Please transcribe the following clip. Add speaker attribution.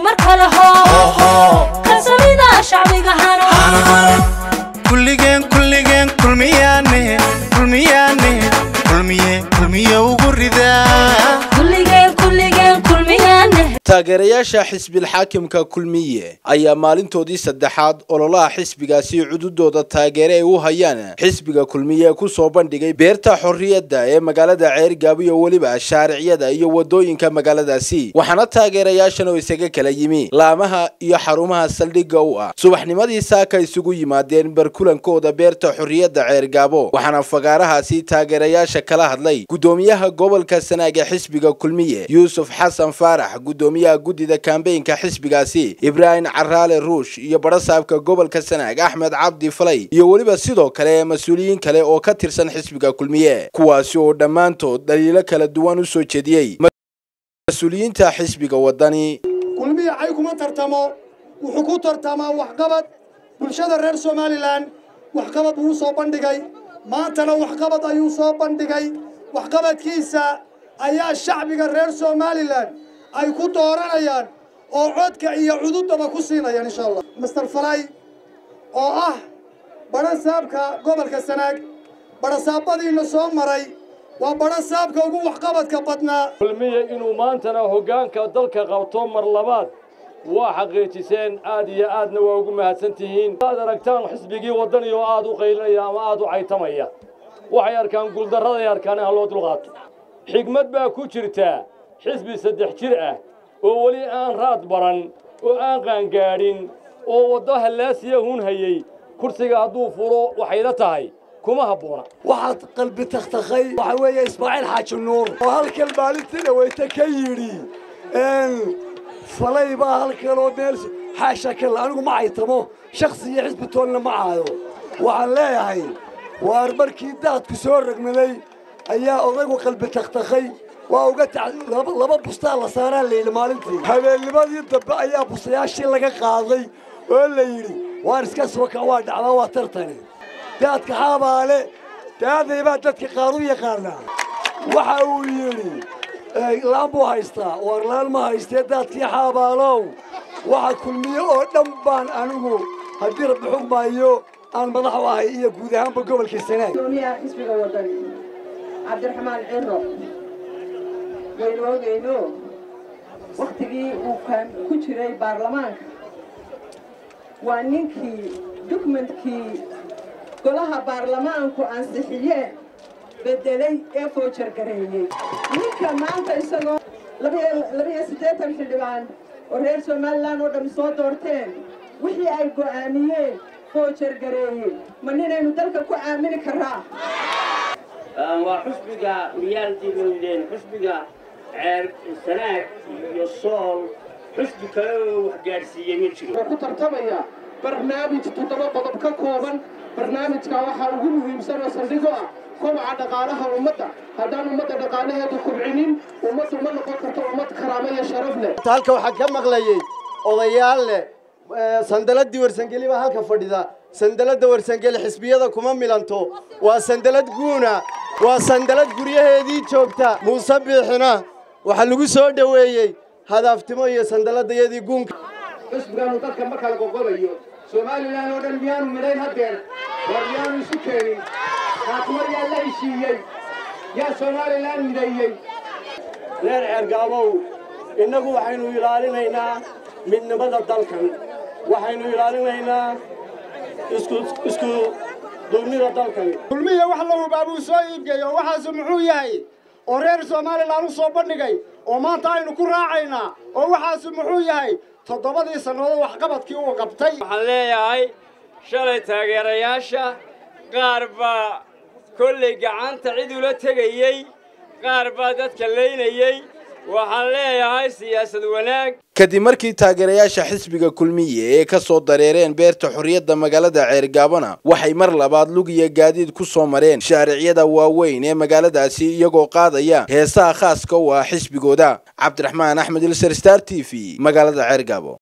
Speaker 1: mar kale hoo kalsoonida shacbiga hano
Speaker 2: kulligeen kulligeen kulmiyaane kulmiyaane kulmiye kulmiye ugu ridaa
Speaker 1: kulligeen kulligeen kulmiyaane
Speaker 3: taageerayaasha xisbilxaakimka kulmiye ayaa maalintoodii saddexaad ololaha xisbigaasi cududooda taageere ay u hayaan xisbiga kulmiye ku soo bandhigay beerta xorriyadda ee magaalada ceergaabo iyo weliba shaariciyada iyo wadooyinka magaaladaasi waxaana taageerayaashan oo isaga kala yimi laamaha iyo xarumaha saldhigga u ah subaxnimadii saaka isugu yimaadeen barkulankooda beerta xorriyadda ceergaabo waxaana fagaarahaasi taageerayaasha kala hadlay gudoomiyaha gobolka sanaag ee xisbiga kulmiye yuusuf xasan faarax gudoomiyaha guddida kambeynka xisbigaasi ibraahim caraale ruush iyo barasaabka gobolka sanaag axmed cabdi falay iyo weliba sidoo kale mas-uuliyiin kale oo ka tirsan xisbiga kulmiye kuwaasi oo dhammaantood dhaliilo kala duwan u soo jeediyey mas-uuliyiinta xisbiga wadani
Speaker 4: kulmiya cay kuma tartamo wuxuu ku tartamaa waxqabad bulshada reer somalilan waxqabad buu u soo bandhigay maantana waxqabad ayuu soo bandhigay waxqabadkiisa ayaa shacbiga reer somalilan ay ku dooranayaan oo codka iyo cududaba ku siinayaan insha allah master falay oo ah badhasaabka gobolka sanaag badhasaabadiina soo maray waa badhasaabka ugu waxqabadka badnaa
Speaker 5: kulmiye inuu maantana hoggaanka dalka qabto mar labaad waa xaqiijiseen aad iyo aadna waa ugu mahadsan tihiin aad aragtaan xisbigii waddani oo aad u qaylinaya ama aad u caytamaya waxay arkaan guuldarraday arkaan ha loo dulqaato xigmad baa ku jirtaa xisbi saddex jir ah oo weli aan raad baran oo aan qaangaadhin oo waddo hallaasiya hun hayey kursiga hadduu fulo waxayla tahay kuma habboona
Speaker 6: waxaad qalbi takhtakhay waxaa weeye ismaaciil xaaji nuur oo halkan maalintii dhaweyta ka yidhi falay baa halkanoo meel xaasha kale anigu ma caytamo shaksi iyo xisbi toonna ma caayo waxaan leeyahay waar markii daadku soo ragmaday ayaa odaygu qalbi takhtakhay waa uga laba bustaa la saaraa layidhi maalintii habeennimadii dambe ayaa bustayaashii laga qaaday oo la yidhi waar iska soo kac waa dhacdaa waa tartani daadka xaabaale daaday baa dadka qaar u yaqaanaa waxa uu yidhi laan buu haystaa waar laan ma haystee daadkii xaabaalow waxa kulmiye oo dhan baan anigu haddii rabbi xugmaayo aan madax u ahay iyo guud ahaanba gobolka sanaag
Speaker 7: gudoomiyaha xisbiga wadani cabdiraxmaan ciro waynu ogeyno wakhtigii uu ku jiray baarlamaanka waa ninkii dukumentkii golaha baarlamaanku ansixiyeen bedelay ee foojargareeyey ninka maanta isagoo labiyo siddeetan xildhibaan oo reer somalilan oo dhammi soo doorteen wixii ay go'aamiyeen foojargareeyey ma ninaynu dalka ku aamini karaa
Speaker 8: waa xusbiga riyaaltii looydeen xusbiga ceer sanaag iyo sool xusbi kale oo wax gaadhsiiyey ma jiro
Speaker 4: ku tartamaya barnaamij toddoba qodob ka kooban barnaamijka waxaa ugu muhiimsan oo saldhigo ah kobaca dhaqaalaha ummadda haddaan ummadda dhaqaalaheedu kubcinin ummaddu ma noqon karto ummad karaamo iyo sharaf leh
Speaker 6: halka waxaa ka maqlayey odayaal leh sandaladii warsangeli baa halka fadhida sandalada warsangeli xisbiyada kuma milanto waa sandalad guuna waa sandalad guryaheedii joogta muuse biixina waxaa lagu soo dhoweeyey hadaaftimo iyo sandaladayadii guunka
Speaker 4: xisbigaanu dadka ma kala qoqobayo somalilan oo dhan miyaanu midhayn haddeer war miyaanu isu keenin kaatuma yaa la heshiiyey yaa somalilan mideeyey
Speaker 6: reer ceergaabow innagu waxaynu ilaalinaynaa midnimada dalkan waxaynu ilaalinaynaa isku duubnida dalkan
Speaker 4: kulmiya wax la hubaa buu soo iibgeeyo waxaasu muxuu yahay oo reer somalilan u soo bandhigay oo maanta aynu ku raacaynaa oo waxaasu muxuu yahay toddobadii sannadood waxqabadkii uu qabtay
Speaker 5: waxaan leeyahay shalay taageerayaasha qaar baa kollay gacanta cid ula tegayey qaar baa dadka laynayey waxaan leeyahay siyaasad wanaag
Speaker 3: kadib markii taageerayaasha xisbiga kulmiye ee ka soo dareereen beerta xorriyadda magaalada ceergaabona waxay mar labaad lug iyo gaadiid ku soo mareen shaariciyada waaweyn ee magaaladaasi iyagoo qaadaya heesaha khaaska u ah xisbigooda cabdiraxmaan axmed ilser star t v magaalada ceergaabo